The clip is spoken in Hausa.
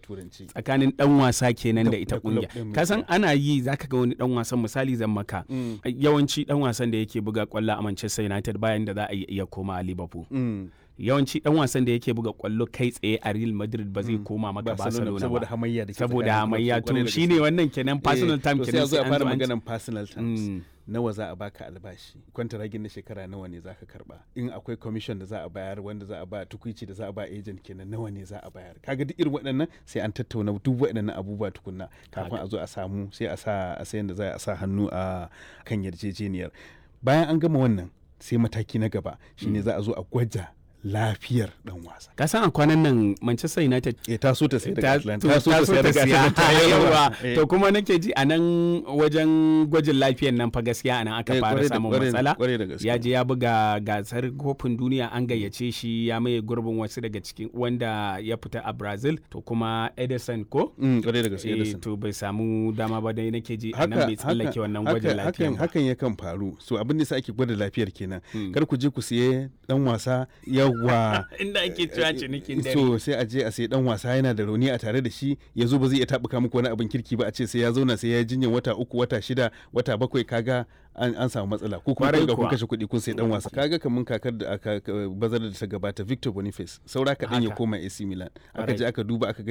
turanci tsakanin dan wasa kenan da Da- ita da club kungiya ɗin kasan misali. ana yi zaka ga wani dan wasan misali zan maka Mm. yawanci dan wasan da yake buga kwallo a Manchester United bayan da za a iya koma a Liverpool Mm. yawanci dan wasan da yake buga kwallo kai tsaye a Real Madrid ba zai koma maka Barcelona saboda ba hamayya da ke saboda tsakanin hamayya clubs, kwarai to da shine gaske. wannan kenan personal Eh, time to sai kenan a zo a fara an zo an- maganan personal terms Mm. nawa za a baka albashi kwantaragin na shekara nawa ne za ka karba in akwai commission da za a bayar wanda za a ba tukuici da za a ba agent kenan nawa ne za a bayar kaga duk irin waɗannan sai an tattauna duk waɗannan abubuwa tukunna kafin a zo a samu sai a sa a sayan da za a sa hannu a kan yarjejeniyar bayan an gama wannan sai mataki na gaba shine za a zo a gwaja lafiyar dan wasa ka san a kwanan nan Manchester United eh ta so ta sai daga ta Atlanta ta ta so ta sai daga siya Atlanta yawa Eh. to kuma nake ji a nan wajen gwajin lafiyan nan fa gaskiya a nan aka Eh, fara kwarai da- samun kwarai da- matsala kwarai da gaske. ya je ya buga gasar kofin duniya an gayyace shi ya maye gurbin wasu daga cikin wanda ya fita a Brazil to kuma Edison ko Mm, kwarai da gaske Eh, Edison. to bai samu dama ba dai nake ji a nan bai tsallake wannan gwajin haka- lafiyan hakan, ba hakan yakan faru so abin da sa ake gwada lafiyar kenan kar ku je ku siye dan wasa yawa inda ake cewa cinikin dare so sai a je a sai dan wasa yana da rauni a tare da shi ya zo ba zai iya tabuka muku wani abin kirki ba a ce sai ya zauna sai ya yi jinyar wata uku wata shida wata bakwai kaga an, an samu matsala ko kuma Kwarai kun ga kun kuwa. kashe kuɗi kun sai dan wasa kaga kamun kakar da aka ka- bazar da ta gabata Victor Boniface saura kaɗan ya Haka. koma AC Milan aka Kwarai. je aka duba aka ga